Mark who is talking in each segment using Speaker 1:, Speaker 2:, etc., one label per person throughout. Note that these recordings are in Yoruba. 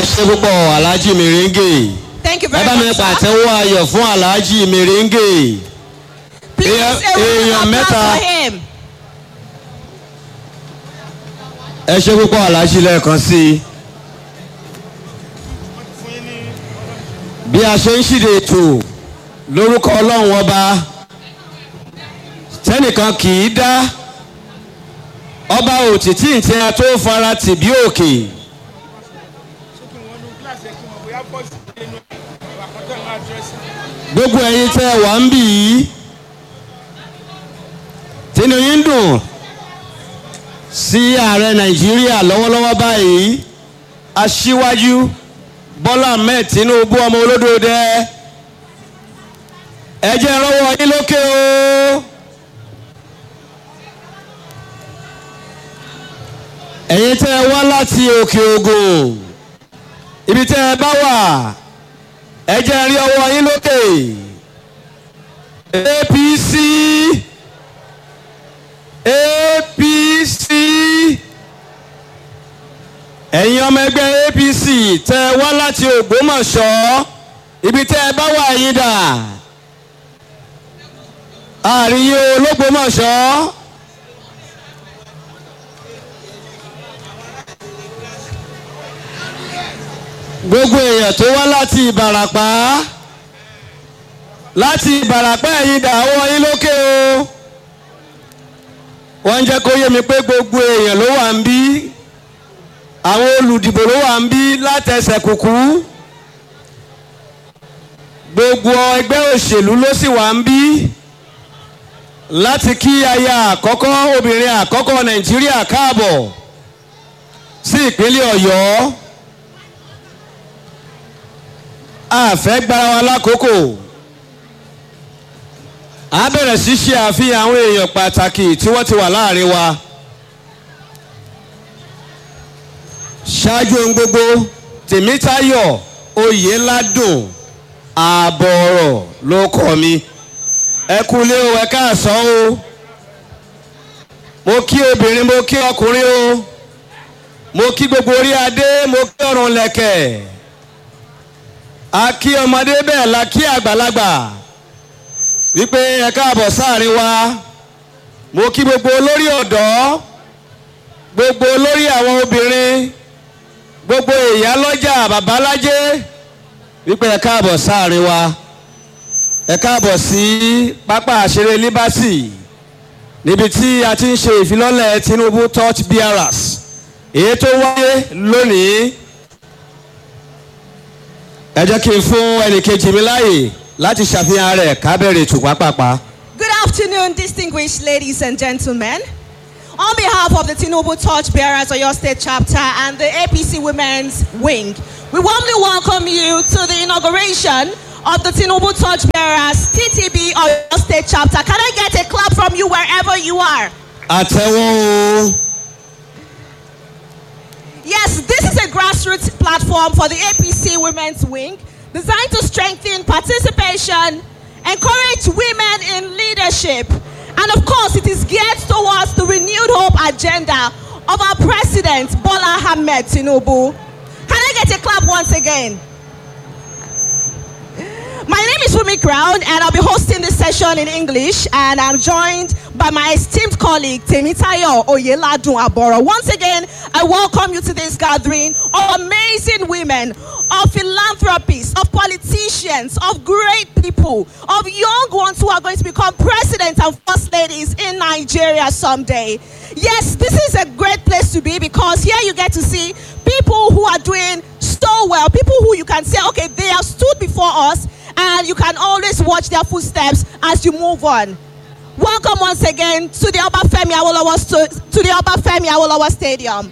Speaker 1: ṣe púpọ̀ alhaji mèrèǹgè
Speaker 2: Thank you
Speaker 1: ẹ
Speaker 2: very
Speaker 1: bá mi
Speaker 2: much. sir.
Speaker 1: pàtẹ́wọ́ ayọ̀ fún alhaji mèrèǹgè
Speaker 2: Please,
Speaker 1: èèyàn-
Speaker 2: a round
Speaker 1: èèyàn
Speaker 2: of applause
Speaker 1: mẹ́ta.
Speaker 2: for him.
Speaker 1: ẹ ṣe púpọ̀ alhaji lẹ́ẹ̀kan sí i. bí a ṣe ń ṣìdè ètò lórúkọ ọlọ́run ọba tẹ́nìkan kì í dá ọba òtítì tí a tó fara tì bí òkè gbogbo ẹ̀yin tẹ́ ẹ wà ń bì í tínú yín dùn sí ààrẹ nàìjíríà lọ́wọ́lọ́wọ́ báyìí aṣíwájú bọ́lá ahmed tinubu ọmọ olódòdẹ ẹ jẹ́ rọ́wọ́ yín lókè o. ẹ̀yin tẹ́ ẹ wá láti òkè ògùn ibi tẹ́ ẹ bá wà ẹ jẹ́ rí ọwọ́ yín lókè apc apc ẹ̀yin ọmọ ẹgbẹ́ apc tẹ́ ẹ wá láti ògbómọ̀ṣọ́ ibi tẹ́ ẹ bá wà yín dà àríyé ológbómọ̀ṣọ́. gbogbo èèyàn tó wá láti ìbàràpá láti ìbàràpá ẹ̀yin dàwọ́ yín lókè o wọ́n ń jẹ́ kó yé mi pé gbogbo èèyàn ló wà ń bí àwọn olùdìbò ló wà ń bí látẹsẹ̀ kùkú gbogbo ẹgbẹ́ òṣèlú ló sì wà ń bí láti kí aya àkọ́kọ́ obìnrin àkọ́kọ́ nàìjíríà káàbọ̀ sí ìpínlẹ̀ ọ̀yọ́ àfẹ́ gbára wa lákòókò a bẹ̀rẹ̀ sí ṣe àfihàn àwọn èèyàn pàtàkì tí wọ́n ti wà láàrin wa ṣáájú ohun gbogbo tèmítayọ̀ oyèládùn ààbọ̀ ọ̀rọ̀ ló kọ́ mi ẹ kúlé o ẹ káàsán o mo kí obìnrin mo kí ọkùnrin o mo kí gbogbo orí adé mo kí ọrùn lẹ̀kẹ̀ a kí ọmọdé bẹ́ẹ̀ la kí àgbàlagbà wípé ẹ káàbọ̀ sáàrin wa mo kí gbogbo olórí ọ̀dọ́ gbogbo olórí àwọn obìnrin gbogbo ìyálọ́jà babalájé wípé ẹ káàbọ̀ sáàrin wa ẹ káàbọ̀ sí pápá àṣeré liberty níbi tí a ti ń ṣe ìfilọ́lẹ̀ tinubu touch bearers èyí tó wáyé lónìí ẹ jẹ́ kí n fún ẹnìkejì mi láàyè láti ṣàfihàn rẹ̀ kábẹ̀rẹ̀ ètò pápápá.
Speaker 2: Good afternoon, distinguished ladies and gentlemen. On behalf of the Tinubu Torch Bearers of your state chapter and the APC Women's Wing, we warmly welcome you to the inauguration of the Tinubu Torch Bearers TTB of your state chapter. Can I get a clap from you wherever you are?
Speaker 1: àtẹ̀wọ́n o
Speaker 2: Yes, this is a grassroots platform for the APC Women's Wing designed to strengthen participation, encourage women in leadership, and of course, it is geared towards the renewed hope agenda of our president, Bola Ahmed Tinubu. Can I get a clap once again? My name is Fumi Crown, and I'll be hosting this session in English. And I'm joined by my esteemed colleague Temitayo Oyeladun Aboro. Once again, I welcome you to this gathering of amazing women, of philanthropists, of politicians, of great people, of young ones who are going to become presidents and first ladies in Nigeria someday. Yes, this is a great place to be because here you get to see people who are doing so well, people who you can say, okay, they have stood before us, and you can always watch their footsteps as you move on. Welcome once again to the Obafemi Awolowo sto- to the Obafemi Awolowo Stadium.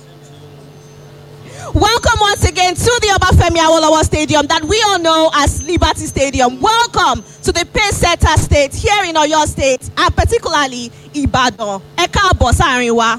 Speaker 2: Welcome once again to the Obafemi Awolowo Stadium that we all know as Liberty Stadium. Welcome to the pace setter state here in Oyo State and particularly Ibadan. Ẹ káàbọ̀ sáàrin wa.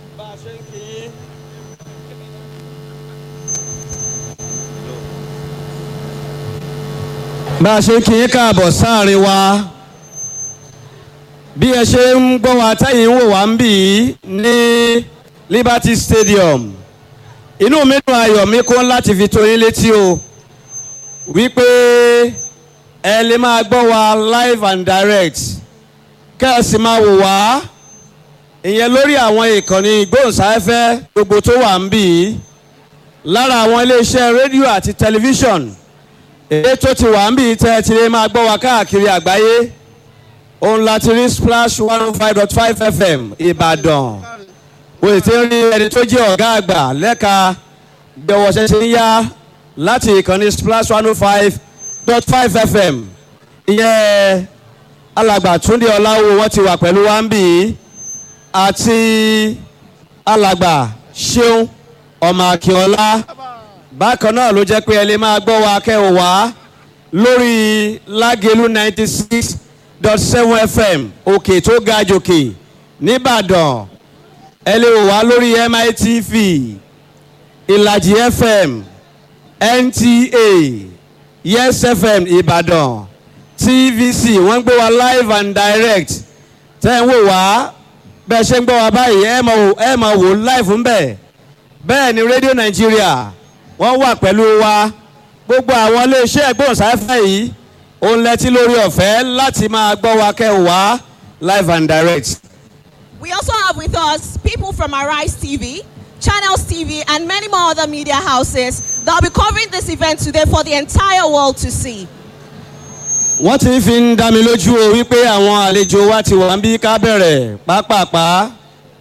Speaker 1: bá a ṣe ń kí yín káàbọ̀ sáàrin wa bí ẹ ṣe ń gbọ́ wa tẹ́yìn ń wò wá ń bì í ní liberty stadium inú mi dùn ayọ̀ mi kún láti fi tó yín létí o wípé ẹ lè máa gbọ́ wa live and direct kẹ́ ẹ sì máa wò wá ìyẹn lórí àwọn ìkànnì ìgbóhùnsáfẹ́fẹ́ gbogbo tó wà ń bì í lára àwọn iléeṣẹ́ rédíò àti tẹlifíṣọ̀n èyí tó ti wà ń bì í tẹ́ ẹ ti lè máa gbọ́ wa káàkiri àgbáyé òun láti rí splash one oh five dot five fm ìbàdàn mo sì ti ń rí ẹni tó jẹ́ ọ̀gá àgbà lẹ́ka bí ọwọ́ ṣe ṣe ń yá láti ìkànnì splash one oh five dot five fm ìyẹn alàgbà túndé ọláwo wọ́n ti wà pẹ̀lú wa ń bì í àti alàgbà ṣeun ọmọ akínọlá bákan náà ló jẹ́ pé ẹ lè máa gbọ́ wa kẹ́hìn wá lórí lágẹ̀lú ninety six dot seven fm òkè tó ga jòkè nìbàdàn ẹ lè wò wá lórí mitv ìlàjì fm nta yes fm ìbàdàn tvc wọ́n ń gbé wa live and direct tẹ́ ń wò wá bẹ́ẹ̀ ṣe ń gbọ́ wa báyìí ẹ máa wò ẹ máa wò live ń bẹ̀ bẹ́ẹ̀ ni radio nigeria wọ́n wà pẹ̀lú wa gbogbo àwọn iléeṣẹ́ ìgbóhùnsáfẹ́ yìí òun lẹ́tí lórí ọ̀fẹ́ láti máa gbọ́ wa kẹ́ ò wá live and direct.
Speaker 2: We also have with us people from Arise TV, Channels TV, and many more other media houses that will be covering this event today for the entire world to see.
Speaker 1: wọ́n ti fi ń dá mi lójú o wípé àwọn àlejò wa ti wà ń bí ká bẹ̀rẹ̀ pápápá.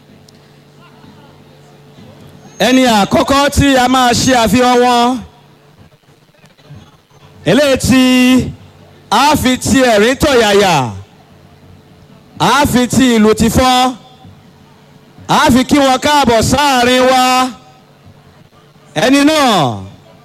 Speaker 1: ẹni àkọ́kọ́ tí a máa ṣe àfihàn wọn eléyìí tí a fi ti ẹ̀rín tọ̀yàyà a fi ti ìlú ti fọ́ a fi kí wọn káàbọ̀ sáàrin wa ẹni náà.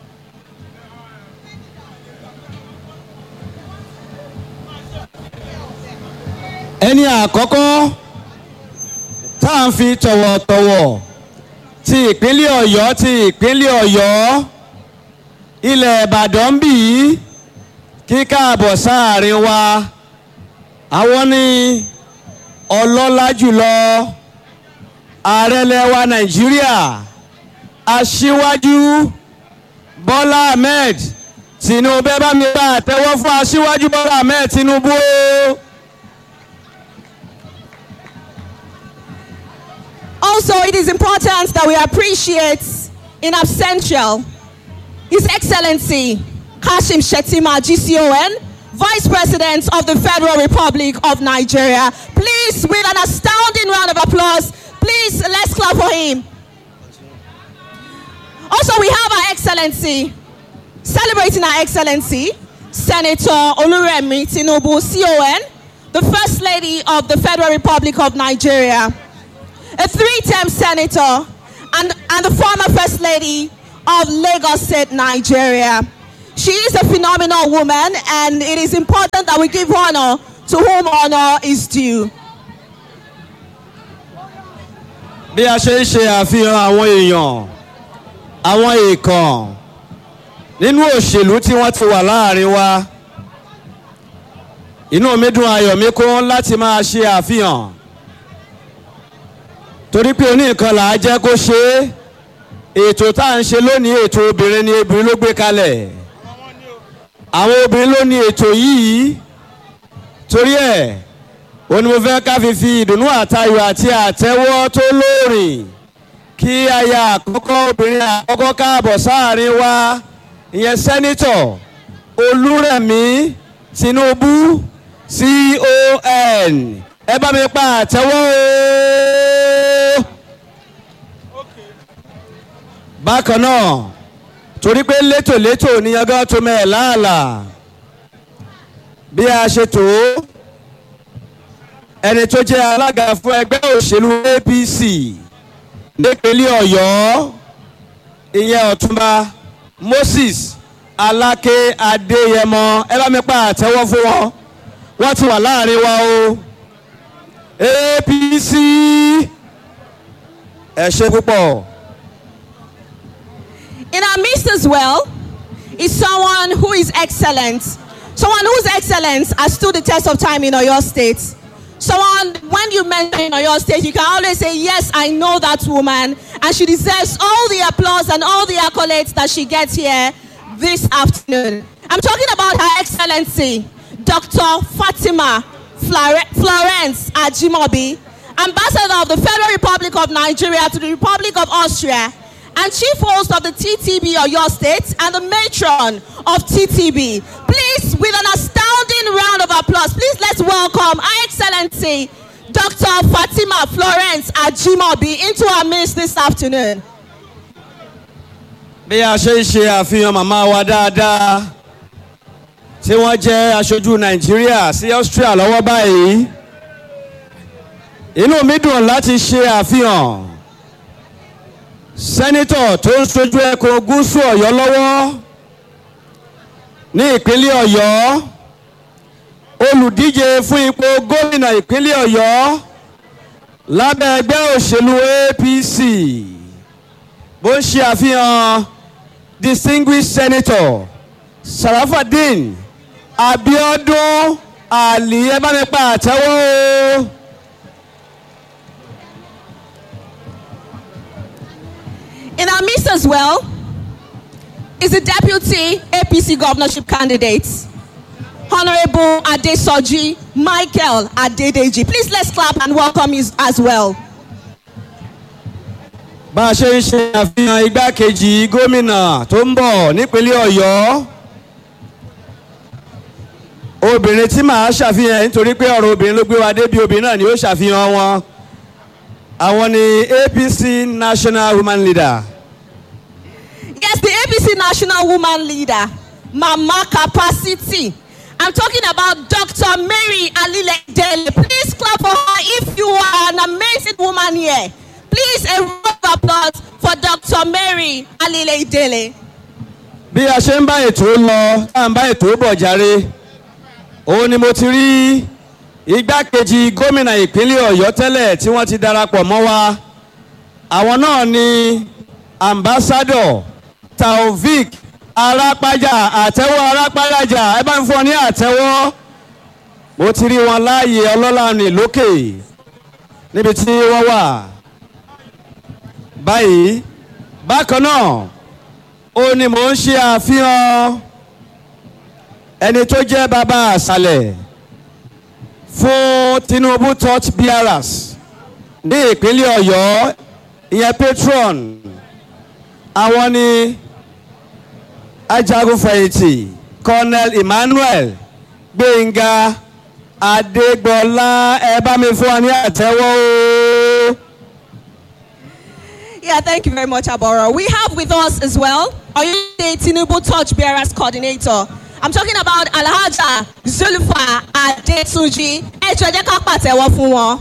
Speaker 1: ẹni àkọ́kọ́ tá à ń fi tọ̀wọ̀tọ̀wọ̀ ti ìpínlẹ̀ ọ̀yọ́ ti ìpínlẹ̀ ọ̀yọ́ ilẹ̀ ìbàdàn ń bì í kí káàbọ̀ sáàrin wa àwọn ní ọlọ́lá jùlọ ààrẹ lẹwa nàìjíríà aṣíwájú bọ́lá ahmed tinubu ẹ bá mi bá àtẹwọ́ fún aṣíwájú bọ́lá ahmed tinubu o.
Speaker 2: Also, it is important that we appreciate in absentia His Excellency Kashim Shetima GCON, Vice President of the Federal Republic of Nigeria. Please, with an astounding round of applause, please let's clap for him. Also, we have Our Excellency, celebrating Our Excellency, Senator Oluremi Tinubu CON, the First Lady of the Federal Republic of Nigeria a three-term senator, and, and the former first lady of Lagos State, Nigeria. She is a phenomenal woman, and it is important that we give honor to whom honor is due.
Speaker 1: bí a ṣe ń ṣe àfihàn àwọn èèyàn àwọn èèkàn nínú òṣèlú tí wọ́n ti wà láàrin wa inú mi dùn ayọ̀ mi kún láti máa ṣe àfihàn torí pé oníkan là á jẹ́ kó ṣe é ètò tá à ń ṣe lónìí ètò obìnrin ni obìnrin ló gbé kalẹ̀ àwọn obìnrin ló ní ètò yìí torí ẹ̀ ó ní mo fẹ́ ká fi fi ìdùnnú àtayọ̀ àti àtẹ́wọ́ tó lóòrìn kí aya àkọ́kọ́ obìnrin àkọ́kọ́ káàbọ̀ sáàrin wa ìyẹn sẹ́nitọ̀ olúrẹ̀mí tinubu con ẹ bá mi pa àtẹ́wọ́ o. bákan náà torí pé létòlétò ní ọgá tó mẹ́ẹ̀ láàlà bí a ṣe tó ẹni tó jẹ́ alága fún ẹgbẹ́ òṣèlú apc nípínlẹ̀ ọ̀yọ́ ìyẹn ọ̀túnba moses aláké adéyẹmọ ẹ bá mi pa àtẹ́wọ́ fún wọn wọ́n ti wà láàrin wa o apc ẹ ṣe púpọ̀.
Speaker 2: In our midst as well is someone who is excellent, someone whose excellence has stood the test of time in Oyo State, someone, when you mention on your stage, you can always say, Yes, I know that woman, and she deserves all the applause and all the accolades that she gets here this afternoon. I'm talking about Her Excellency, Dr. Fatima Flore- Florence Ajimobi, Ambassador of the Federal Republic of Nigeria to the Republic of Austria, and Chief Host of the TTB of your state, and the Matron of TTB. Please, with an astounding round of applause, please let's welcome Her Excellency, Dr. Fatima Florence Ajimobi, into our midst this afternoon.
Speaker 1: bí a ṣe ń ṣe àfihàn màmá wa dáadáa tí wọ́n jẹ́ aṣojú nàìjíríà sí austria lọ́wọ́ báyìí inú mi dùn láti ṣe àfihàn sẹ́nitọ̀ tó ń sojú ẹkùn gúúsù ọ̀yọ́ lọ́wọ́ ní ìpínlẹ̀ ọ̀yọ́ olùdíje fún ipò gómìnà ìpínlẹ̀ ọ̀yọ́ lábẹ́ ẹgbẹ́ òṣèlú apc bó ń ṣe àfihàn distinguished senator sarafadin abiodun ali ẹ bá mi pa àtẹ́wọ́ o.
Speaker 2: In our midst as well is the deputy APC governorship candidate, Honorable Adesoji Michael Adedeji. Please let's clap and welcome you as well.
Speaker 1: bá a ṣe ń ṣe àfihàn igbákejì gómìnà tó ń bọ̀ nípínlẹ̀ ọ̀yọ́ obìnrin tí màá ṣàfihàn ẹ̀ nítorí pé ọ̀rọ̀ obìnrin ló gbé wa débi obìnrin náà ni ó ṣàfihàn wọn àwọn ni apc national woman leader
Speaker 2: Yes, the APC national woman leader, Mama Capacity. I'm talking about Dr. Mary Alile Dele. Please clap for her if you are an amazing woman here. Please, a round of applause for Dr. Mary Alile Dele.
Speaker 1: bí a ṣe ń bá ètò lọ tá à ń bá ètò bọ̀ járe òun ni mo ti rí igbákejì gómìnà ìpínlẹ̀ ọ̀yọ́ tẹ́lẹ̀ tí wọ́n ti darapọ̀ mọ́ wa àwọn náà ni ambassador taofik arápájà àtẹ́wọ́ arápájà ẹ bá ń fún ọ ní àtẹ́wọ́ mo ti rí wọn láàyè ọlọ́lá ní lókè níbi tí wọ́n wà báyìí bákan náà ó ní mò ń ṣe àfihàn ẹni tó jẹ́ bàbá àṣàlẹ̀ fún tinubu touch bearers ní ìpínlẹ̀ ọ̀yọ́ ìyẹn patron àwọn ni ajagunfẹ̀yìntì colonel emmanuel gbẹ̀ngà adégbọlá ẹ bá mi fún wa ní àtẹ́wọ́ o.
Speaker 2: Yeah, thank you very much, Aboro. We have with us as well Oyo State Tinubu Touch Bearers Coordinator. I'm talking about Alhaja Zulfa Adetunji. Ẹ jọ̀ọ́ jẹ́ ká pàtẹ́wọ́ fún wọn.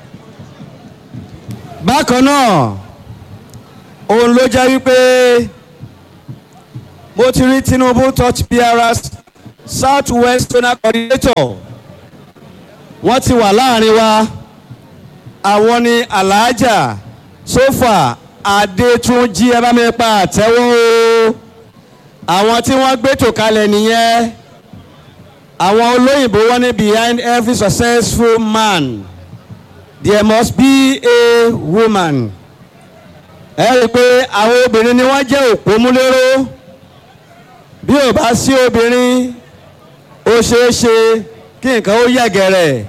Speaker 1: bákan náà òun ló jẹ́ wípé mo ti rí tinubu touch bearers south west zonal coordinator wọ́n ti wà láàrin wa àwọn ni alhaja sofa adétúnjì ẹ bá mi pa àtẹ́wọ́ o àwọn tí wọ́n gbé tò kalẹ̀ nìyẹn àwọn olóyìnbó wọ́n ní behind every successful man there must be a woman. ẹ rí i pé àwọn obìnrin ni wọ́n jẹ́ òpómúléró bí ò bá sí obìnrin ó ṣeé ṣe kí nǹkan ó yẹ̀gẹ̀rẹ̀.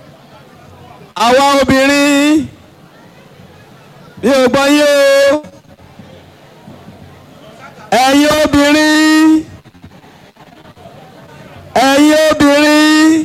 Speaker 1: àwa obìnrin bí ò gbọ́ yé o ẹ̀yin obìnrin ẹ̀yin obìnrin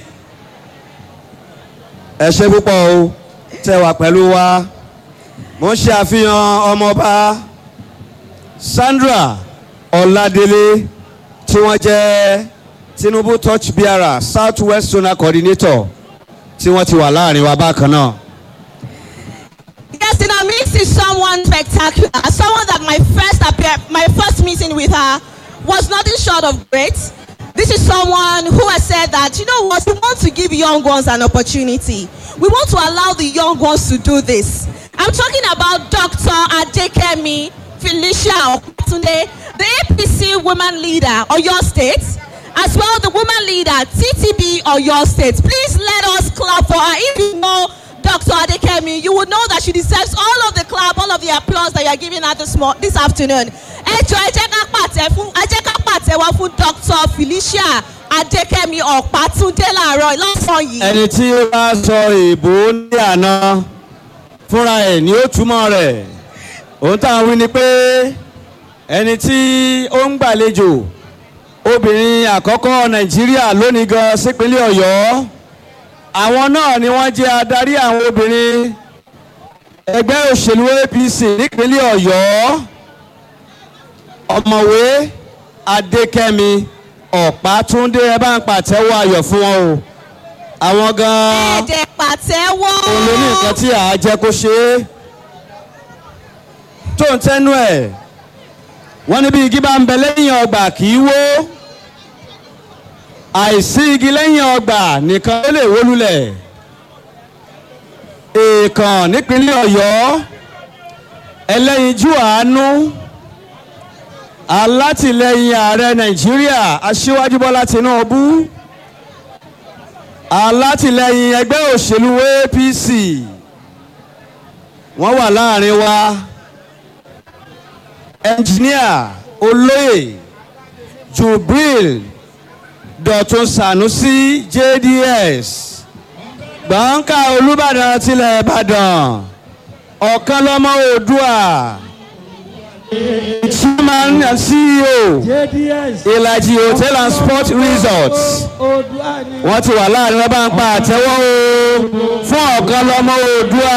Speaker 1: ẹ ṣe púpọ̀ o tẹ wà pẹ̀lú wa mo ń ṣe àfihàn ọmọọba sandra ọládélé tí wọ́n jẹ́ tinubu touch bearer south west zonal coordinator tí wọ́n ti wà láàrin wa bákan náà.
Speaker 2: Yes, in our midst is someone spectacular. Someone that my first appear, my first meeting with her was nothing short of great. This is someone who has said that, you know what, we want to give young ones an opportunity. We want to allow the young ones to do this. I'm talking about Dr. Adekemi Felicia Okutunde, the APC woman leader of your state, as well the woman leader TTB of your state. Please let us clap for her. If you know Dr. Adekemi, you would know that she deserves all of the clap, all of the applause that you are giving her this, mo- this afternoon. Ẹ jọ ẹ jẹ́ ká pàtẹ fún ẹ jẹ́ ká pàtẹ́wọ́ fún Dr. Felicia Adekemi Ọ̀pátúndé láàárọ̀ lọ́sàn-án yìí.
Speaker 1: ẹni tí ó bá sọ èèbó ní àná fúnra ẹ̀ ni ó túmọ̀ rẹ̀ òun tá à ń wí ni pé ẹni tí ó ń gbàlejò obìnrin àkọ́kọ́ nàìjíríà lónìí gan sípínlẹ̀ ọ̀yọ́ àwọn náà ni wọ́n jẹ́ adarí àwọn obìnrin ẹgbẹ́ òṣèlú apc nípínlẹ̀ ọ̀yọ́ ọ̀mọ̀wé adékẹ́mi ọ̀pátúndé ẹ bá ń pàtẹ́wọ́ ayọ̀ fún wọn o àwọn gan-an
Speaker 2: Ẹ̀ẹ́dẹ̀ pàtẹ́wọ́.
Speaker 1: òun ló ní nǹkan tí àá jẹ́ kó ṣe é tó ń tẹ́nu ẹ̀ wọ́n ní bí igi bá ń bẹ lẹ́yìn ọgbà kì í wó àìsí igi lẹ́yìn ọgbà nìkan ló lè wó lulẹ̀ èèkàn nípínlẹ̀ ọ̀yọ́ ẹlẹ́yinjú àánú alátìlẹyìn ààrẹ nàìjíríà aṣíwájú bọ́lá tinubu alátìlẹyìn ẹgbẹ́ òṣèlú apc wọ́n wà láàrin wa ẹnjìníà olóyè jubril dọ̀tun sanusi jds gbọ̀ǹkà olùbàdàn tilẹ̀ ìbàdàn ọ̀kan lọ́mọ oòdùà chairman and ceo
Speaker 3: JDS.
Speaker 1: ìlàjì hotel and sport resorts
Speaker 3: Oòduà ni.
Speaker 1: wọ́n ti wà láàrin wọn bá ń pa àtẹ́wọ́ o fún ọ̀kan lọ́mọ oòdùà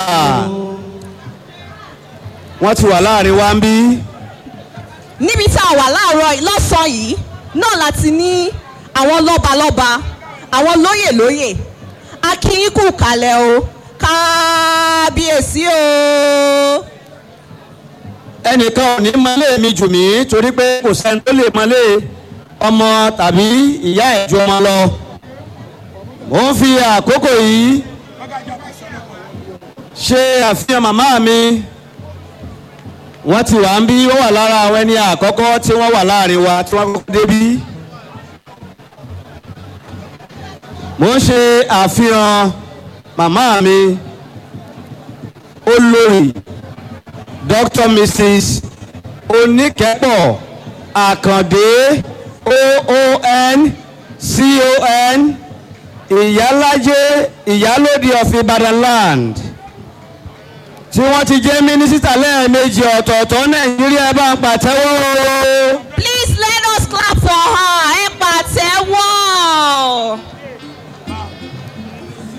Speaker 1: wọ́n ti wà láàrin wa ń bí
Speaker 2: níbi tá a wà láàárọ̀ yìí- lọ́sàn-án yìí náà láti ní àwọn lọ́balọ́ba àwọn lóyè lóyè akínyínkù kalẹ̀ o kábíyèsí o.
Speaker 1: ẹnìkan ò ní mọlé mi jù mí torí pé kò sẹ́ni tó lè mọlé ọmọ tàbí ìyá ẹ̀ ju ọmọ lọ mo ń fi àkókò yìí ṣe àfihàn màmá mi wọ́n ti wà ń bí wọ́n wà lára àwọn ẹni àkọ́kọ́ tí wọ́n wà láàrin wa tí wọ́n kọ́kọ́ débí. mo ń ṣe àfihàn màmá mi olórí dr mrs oníkẹ́pọ̀ àkàndé oon con ìyálájé ìyálóde of ibadan land tí wọ́n ti jẹ́ mínísítà lẹ́ẹ̀mejì ọ̀tọ̀ọ̀tọ̀ nàìjíríà bá ń pàtẹ́wọ́ o.
Speaker 2: please let us clap for her ẹ pàtẹ́wọ́.